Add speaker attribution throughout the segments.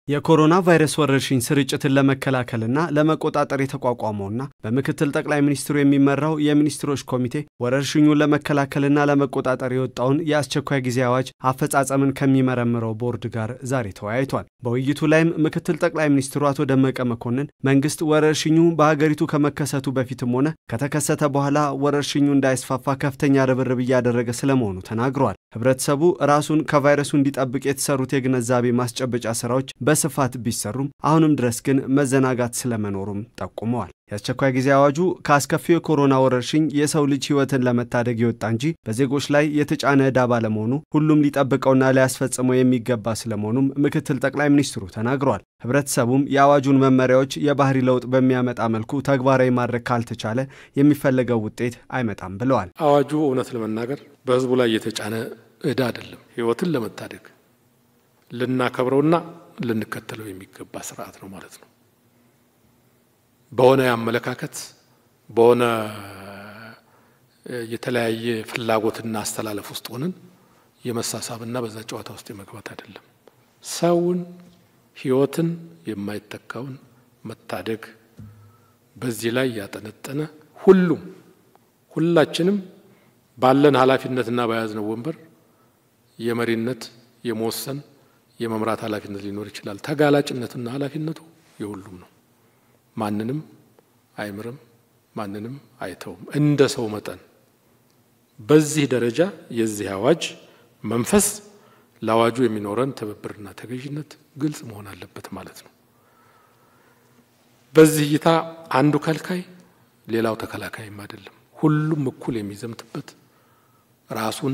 Speaker 1: የኮሮና ቫይረስ ወረርሽኝ ስርጭትን ለመከላከልና ለመቆጣጠር የተቋቋመውና በምክትል ጠቅላይ ሚኒስትሩ የሚመራው የሚኒስትሮች ኮሚቴ ወረርሽኙን ለመከላከልና ለመቆጣጠር የወጣውን የአስቸኳይ ጊዜ አዋጅ አፈጻጸምን ከሚመረምረው ቦርድ ጋር ዛሬ ተወያይቷል። በውይይቱ ላይም ምክትል ጠቅላይ ሚኒስትሩ አቶ ደመቀ መኮንን መንግስት ወረርሽኙ በሀገሪቱ ከመከሰቱ በፊትም ሆነ ከተከሰተ በኋላ ወረርሽኙ እንዳይስፋፋ ከፍተኛ ርብርብ እያደረገ ስለመሆኑ ተናግረዋል። ህብረተሰቡ ራሱን ከቫይረሱ እንዲጠብቅ የተሰሩት የግንዛቤ ማስጨበጫ ስራዎች በስፋት ቢሰሩም አሁንም ድረስ ግን መዘናጋት ስለመኖሩም ጠቁመዋል። የአስቸኳይ ጊዜ አዋጁ ከአስከፊው የኮሮና ወረርሽኝ የሰው ልጅ ህይወትን ለመታደግ የወጣ እንጂ በዜጎች ላይ የተጫነ ዕዳ ባለመሆኑ ሁሉም ሊጠብቀውና ሊያስፈጽመው የሚገባ ስለመሆኑም ምክትል ጠቅላይ ሚኒስትሩ ተናግረዋል። ህብረተሰቡም የአዋጁን መመሪያዎች የባህሪ ለውጥ በሚያመጣ መልኩ ተግባራዊ ማድረግ ካልተቻለ የሚፈለገው ውጤት አይመጣም ብለዋል።
Speaker 2: አዋጁ እውነት ለመናገር በህዝቡ ላይ የተጫነ ዕዳ አይደለም። ህይወትን ለመታደግ ልናከብረውና ልንከተለው የሚገባ ስርዓት ነው ማለት ነው። በሆነ የአመለካከት በሆነ የተለያየ ፍላጎትና አስተላለፍ ውስጥ ሆነን የመሳሳብና በዛ ጨዋታ ውስጥ የመግባት አይደለም። ሰውን ህይወትን የማይተካውን መታደግ በዚህ ላይ ያጠነጠነ ሁሉም ሁላችንም ባለን ኃላፊነትና በያዝነው ወንበር የመሪነት የመወሰን የመምራት ኃላፊነት ሊኖር ይችላል። ተጋላጭነቱና ኃላፊነቱ የሁሉም ነው። ማንንም አይምርም፣ ማንንም አይተውም። እንደ ሰው መጠን በዚህ ደረጃ የዚህ አዋጅ መንፈስ ለአዋጁ የሚኖረን ትብብርና ተገዥነት ግልጽ መሆን አለበት ማለት ነው። በዚህ እይታ አንዱ ከልካይ ሌላው ተከላካይም አይደለም። ሁሉም እኩል የሚዘምትበት ራሱን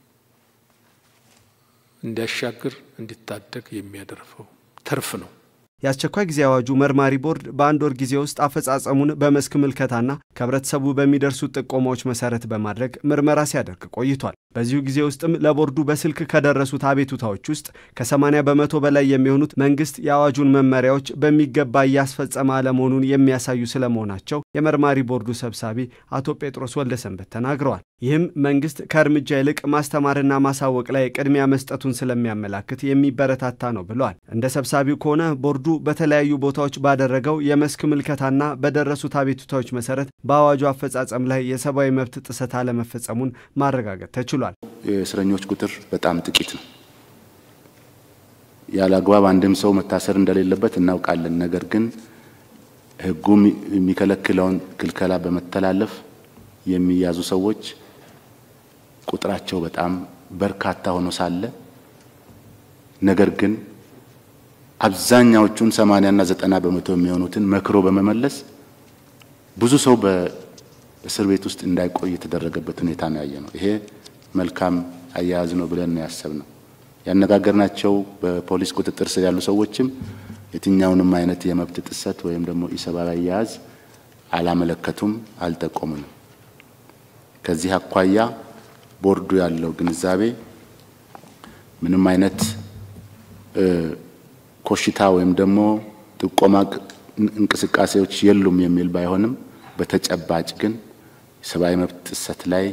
Speaker 2: እንዲያሻግር እንዲታደግ የሚያደርፈው ትርፍ ነው።
Speaker 1: የአስቸኳይ ጊዜ አዋጁ መርማሪ ቦርድ በአንድ ወር ጊዜ ውስጥ አፈጻጸሙን በመስክ ምልከታና ከህብረተሰቡ በሚደርሱት ጥቆማዎች መሰረት በማድረግ ምርመራ ሲያደርግ ቆይቷል። በዚሁ ጊዜ ውስጥም ለቦርዱ በስልክ ከደረሱት አቤቱታዎች ውስጥ ከ80 በመቶ በላይ የሚሆኑት መንግስት የአዋጁን መመሪያዎች በሚገባ እያስፈጸመ አለመሆኑን የሚያሳዩ ስለመሆናቸው የመርማሪ ቦርዱ ሰብሳቢ አቶ ጴጥሮስ ወልደሰንበት ተናግረዋል። ይህም መንግስት ከእርምጃ ይልቅ ማስተማርና ማሳወቅ ላይ ቅድሚያ መስጠቱን ስለሚያመላክት የሚበረታታ ነው ብለዋል። እንደ ሰብሳቢው ከሆነ ቦርዱ በተለያዩ ቦታዎች ባደረገው የመስክ ምልከታና በደረሱት አቤቱታዎች መሰረት በአዋጁ አፈጻጸም ላይ የሰብአዊ መብት ጥሰት አለመፈጸሙን ማረጋገጥ ተችሏል።
Speaker 3: የእስረኞች ቁጥር በጣም ጥቂት ነው። ያለ አግባብ አንድም ሰው መታሰር እንደሌለበት እናውቃለን። ነገር ግን ሕጉ የሚከለክለውን ክልከላ በመተላለፍ የሚያዙ ሰዎች ቁጥራቸው በጣም በርካታ ሆኖ ሳለ ነገር ግን አብዛኛዎቹን ሰማንያና ዘጠና በመቶ የሚሆኑትን መክሮ በመመለስ ብዙ ሰው በእስር ቤት ውስጥ እንዳይቆይ የተደረገበት ሁኔታ ነው ያየ ነው። ይሄ መልካም አያያዝ ነው ብለን ነው ያሰብነው። ያነጋገርናቸው በፖሊስ ቁጥጥር ስር ያሉ ሰዎችም የትኛውንም አይነት የመብት ጥሰት ወይም ደግሞ ኢሰብአዊ አያያዝ አላመለከቱም፣ አልጠቆሙንም። ከዚህ አኳያ ቦርዱ ያለው ግንዛቤ ምንም አይነት ኮሽታ ወይም ደግሞ ጥቆማ እንቅስቃሴዎች የሉም የሚል ባይሆንም በተጨባጭ ግን የሰብአዊ መብት ጥሰት ላይ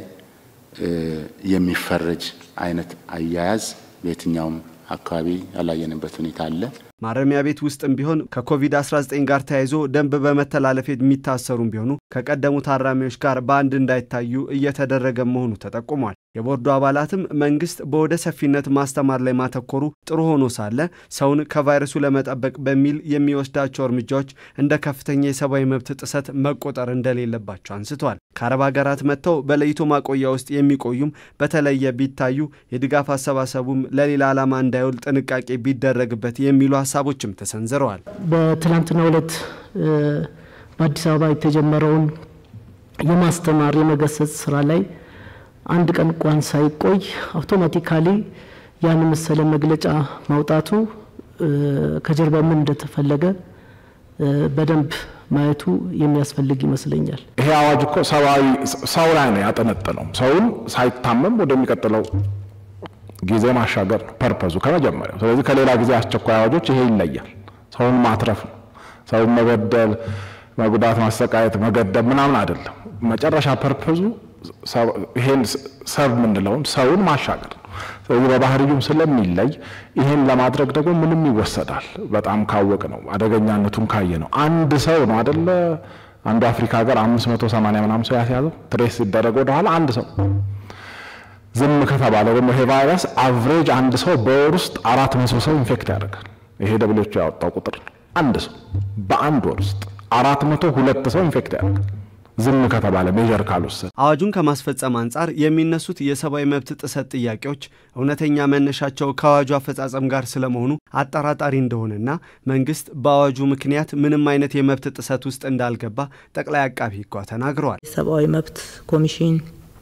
Speaker 3: የሚፈረጅ አይነት አያያዝ በየትኛውም አካባቢ ያላየንበት ሁኔታ አለ።
Speaker 1: ማረሚያ ቤት ውስጥም ቢሆን ከኮቪድ-19 ጋር ተያይዞ ደንብ በመተላለፍ የሚታሰሩም ቢሆኑ ከቀደሙ ታራሚዎች ጋር በአንድ እንዳይታዩ እየተደረገ መሆኑ ተጠቁሟል። የቦርዱ አባላትም መንግስት በወደ ሰፊነት ማስተማር ላይ ማተኮሩ ጥሩ ሆኖ ሳለ ሰውን ከቫይረሱ ለመጠበቅ በሚል የሚወስዳቸው እርምጃዎች እንደ ከፍተኛ የሰብአዊ መብት ጥሰት መቆጠር እንደሌለባቸው አንስተዋል። ከአረብ ሀገራት መጥተው በለይቶ ማቆያ ውስጥ የሚቆዩም በተለየ ቢታዩ የድጋፍ አሰባሰቡም ለሌላ ዓላማ እንዳይውል ጥንቃቄ ቢደረግበት የሚሉ ሀሳቦችም ተሰንዝረዋል።
Speaker 4: በትናንትናው ዕለት በአዲስ አበባ የተጀመረውን የማስተማር የመገሰጽ ስራ ላይ አንድ ቀን እንኳን ሳይቆይ አውቶማቲካሊ ያን መሰለ መግለጫ ማውጣቱ ከጀርባ ምን እንደተፈለገ በደንብ ማየቱ የሚያስፈልግ ይመስለኛል።
Speaker 5: ይሄ አዋጅ እኮ ሰብአዊ ሰው ላይ ነው ያጠነጠነው። ሰውን ሳይታመም ወደሚቀጥለው ጊዜ ማሻገር ነው ፐርፐዙ ከመጀመሪያው። ስለዚህ ከሌላ ጊዜ አስቸኳይ አዋጆች ይሄ ይለያል። ሰውን ማትረፍ ነው። ሰውን መበደል፣ መጉዳት፣ ማሰቃየት፣ መገደብ ምናምን አይደለም። መጨረሻ ፐርፐዙ ይሄን ሰብ የምንለውን ሰውን ማሻገር ነው። ስለዚህ በባህሪዩም ስለሚለይ ይህን ለማድረግ ደግሞ ምንም ይወሰዳል። በጣም ካወቅ ነው አደገኛነቱን ካየ ነው። አንድ ሰው ነው አደለ አንዱ አፍሪካ ሀገር አምስት መቶ ሰማንያ ምናምን ሰው ያስያዘው ትሬስ ሲደረግ ወደኋላ አንድ ሰው ዝም ከተባለ ደግሞ ይሄ ቫይረስ አቭሬጅ አንድ ሰው በወር ውስጥ አራት መቶ ሰው ኢንፌክት ያደርጋል። ይሄ ደብሊዎቹ ያወጣው ቁጥር ነው። አንድ ሰው በአንድ ወር ውስጥ አራት መቶ ሁለት ሰው ኢንፌክት ያደርጋል ዝም ከተባለ ሜዥር ካልወሰድ።
Speaker 1: አዋጁን ከማስፈጸም አንጻር የሚነሱት የሰብአዊ መብት ጥሰት ጥያቄዎች እውነተኛ መነሻቸው ከአዋጁ አፈጻጸም ጋር ስለመሆኑ አጠራጣሪ እንደሆነና መንግስት በአዋጁ ምክንያት ምንም አይነት የመብት ጥሰት ውስጥ እንዳልገባ ጠቅላይ አቃቢ ሕጓ ተናግረዋል።
Speaker 6: የሰብአዊ መብት ኮሚሽን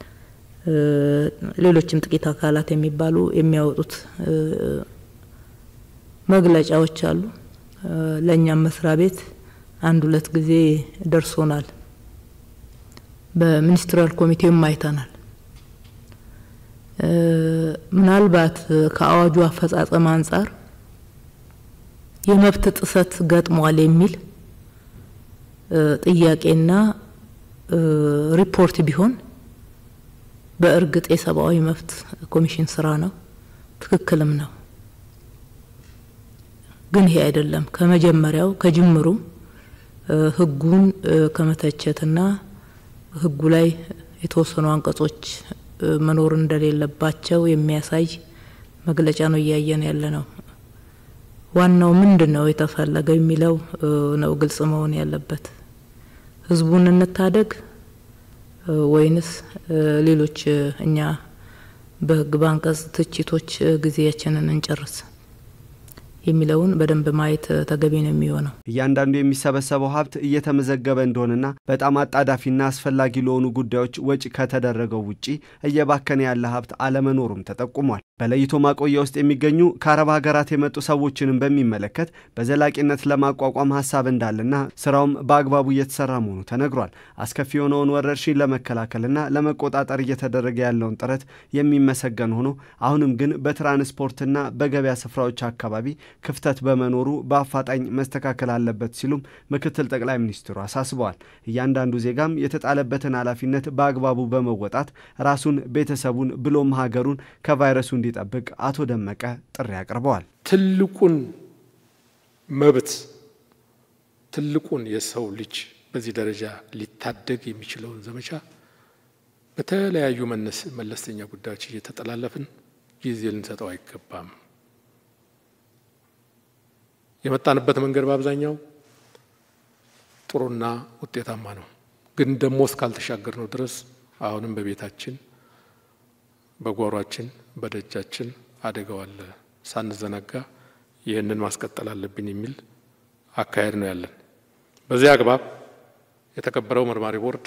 Speaker 6: ሌሎችም ጥቂት አካላት የሚባሉ የሚያወጡት መግለጫዎች አሉ። ለእኛም መስሪያ ቤት አንድ ሁለት ጊዜ ደርሶናል። በሚኒስትሪያል ኮሚቴውም አይተናል። ምናልባት ከአዋጁ አፈጻጸም አንጻር የመብት ጥሰት ገጥሟል የሚል ጥያቄና ሪፖርት ቢሆን በእርግጥ የሰብአዊ መብት ኮሚሽን ስራ ነው፣ ትክክልም ነው። ግን ይሄ አይደለም። ከመጀመሪያው ከጅምሩ ህጉን ከመተቸትና ህጉ ላይ የተወሰኑ አንቀጾች መኖር እንደሌለባቸው የሚያሳይ መግለጫ ነው እያየን ያለ ነው። ዋናው ምንድን ነው የተፈለገው የሚለው ነው ግልጽ መሆን ያለበት። ህዝቡን እንታደግ ወይንስ ሌሎች እኛ በህግ በአንቀጽ ትችቶች ጊዜያችንን እንጨርስ የሚለውን በደንብ ማየት ተገቢ ነው የሚሆነው።
Speaker 1: እያንዳንዱ የሚሰበሰበው ሀብት እየተመዘገበ እንደሆነና በጣም አጣዳፊና አስፈላጊ ለሆኑ ጉዳዮች ወጪ ከተደረገው ውጪ እየባከነ ያለ ሀብት አለመኖሩም ተጠቁሟል። በለይቶ ማቆያ ውስጥ የሚገኙ ከአረብ ሀገራት የመጡ ሰዎችንም በሚመለከት በዘላቂነት ለማቋቋም ሀሳብ እንዳለና ስራውም በአግባቡ እየተሰራ መሆኑ ተነግሯል። አስከፊ የሆነውን ወረርሽኝ ለመከላከልና ለመቆጣጠር እየተደረገ ያለውን ጥረት የሚመሰገን ሆኖ አሁንም ግን በትራንስፖርትና በገበያ ስፍራዎች አካባቢ ክፍተት በመኖሩ በአፋጣኝ መስተካከል አለበት ሲሉም ምክትል ጠቅላይ ሚኒስትሩ አሳስበዋል። እያንዳንዱ ዜጋም የተጣለበትን ኃላፊነት በአግባቡ በመወጣት ራሱን፣ ቤተሰቡን ብሎም ሀገሩን ከቫይረሱ እንዲጠብቅ አቶ ደመቀ ጥሪ አቅርበዋል።
Speaker 2: ትልቁን መብት ትልቁን የሰው ልጅ በዚህ ደረጃ ሊታደግ የሚችለውን ዘመቻ በተለያዩ መለስተኛ ጉዳዮች እየተጠላለፍን ጊዜ ልንሰጠው አይገባም። የመጣንበት መንገድ በአብዛኛው ጥሩና ውጤታማ ነው። ግን ደግሞ እስካልተሻገር ነው ድረስ አሁንም በቤታችን፣ በጓሯችን፣ በደጃችን አደጋው አለ። ሳንዘናጋ ይህንን ማስቀጠል አለብን የሚል አካሄድ ነው ያለን። በዚህ አግባብ የተከበረው መርማሪ ቦርድ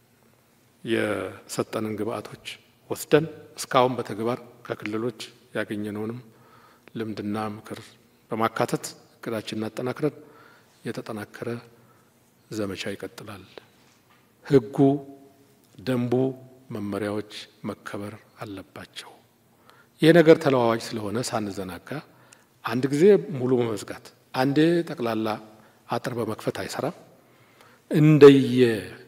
Speaker 2: የሰጠንን ግብአቶች ወስደን እስካሁን በተግባር ከክልሎች ያገኘነውንም ልምድና ምክር በማካተት እቅዳችንን አጠናክረን የተጠናከረ ዘመቻ ይቀጥላል። ሕጉ፣ ደንቡ፣ መመሪያዎች መከበር አለባቸው። ይህ ነገር ተለዋዋጭ ስለሆነ ሳንዘናጋ አንድ ጊዜ ሙሉ በመዝጋት አንዴ ጠቅላላ አጥር በመክፈት አይሰራም። እንደየ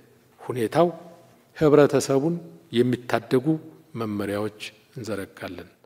Speaker 2: ሁኔታው ህብረተሰቡን የሚታደጉ መመሪያዎች እንዘረጋለን።